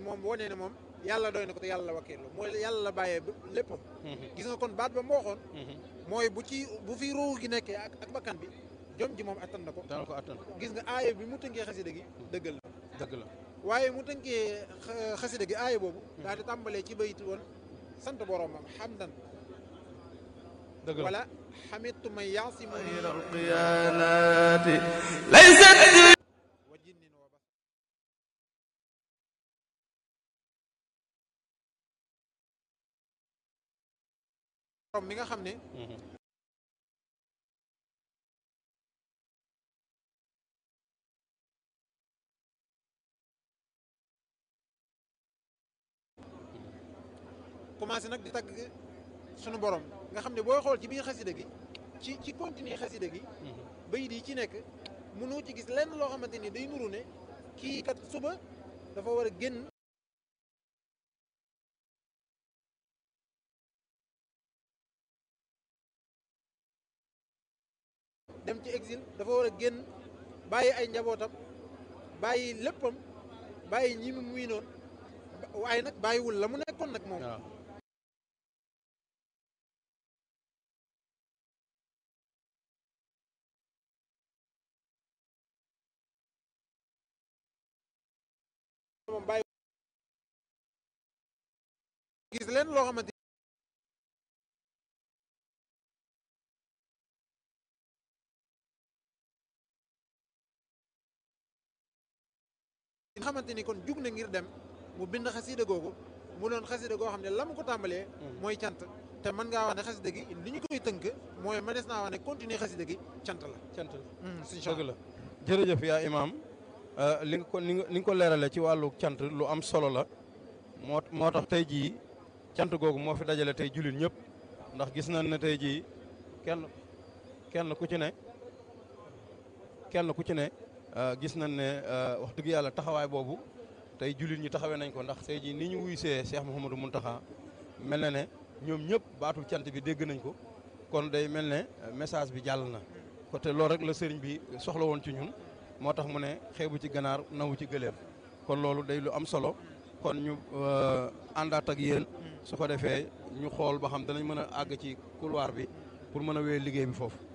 moom wane ne moom yàlla doy na ko te yàlla la wakkiirlu mooy yàlla la bàyyee léppam gis nga kon baat ba moo waxoon mooy bu ci bu fi ruu gi nekkee ak ak bakkan bi jom ji moom attan na ko dana ko attan gis nga aaya bi mu tënkee xasida gi dëggal la dëgg la waaye mu tënkee xa- xasida gi aaya boobu daal di tàmbalee ci bayit woon sant boromam xamdan dëgg la wala xamitu man yaasimuni خير القيانات ليست wa jinnin wa bas borom mi nga xam ne commencé nag di tagg sunu borom nga xam ne booy xool ci biir xasida gi ci ci continue xasida gi bayit yi ci nekk mënoo ci gis lenn loo xamante ni day nuru ne kii kat suba dafa war a génn dem ci exil dafa war a génn bàyyi ay njabootam bàyyi léppam bàyyi ñi mu muy noonu waaye nag bàyyiwul la mu nekkoon nag moom waaw moom bàyyi gis leen loo xamante ni xamante ni kon jug na ngir dem mu bind xasida googu mu doon xasida goo xam ne la mu ko tàmbalee mooy cant te mën ngaa wax ne xasida gi li ñu koy tënk mooy mënees naa wax ne continuer xasida gi cant la cant suñ dëgg la jërëjëf yaa imaam li nga ko ni nga ni nga ko leerale ci wàllu cant lu am solo la moo moo tax tey jii cant googu moo fi dajale tey jullit ñëpp ndax gis nañ ne tey jii kenn kenn ku ci ne kenn ku ci ne gis nañ ne wax dëgg yàlla taxawaay boobu tey jullit ñi taxawee nañ ko ndax tey jii ni ñu wuy see Cheikh Mouhamadou Mountakha mel na ne ñoom ñëpp baatu cant bi dégg nañ ko kon day mel ne message bi jàll na ko te loolu rek la sëriñ bi soxla woon ci ñun moo tax mu ne xeebu ci ganaar nawu ci gëléem kon loolu day lu am solo kon ñu àndaat ak yéen su ko defee ñu xool ba xam danañ mën a àgg ci couloir bi pour mën a wéy liggéey bi foofu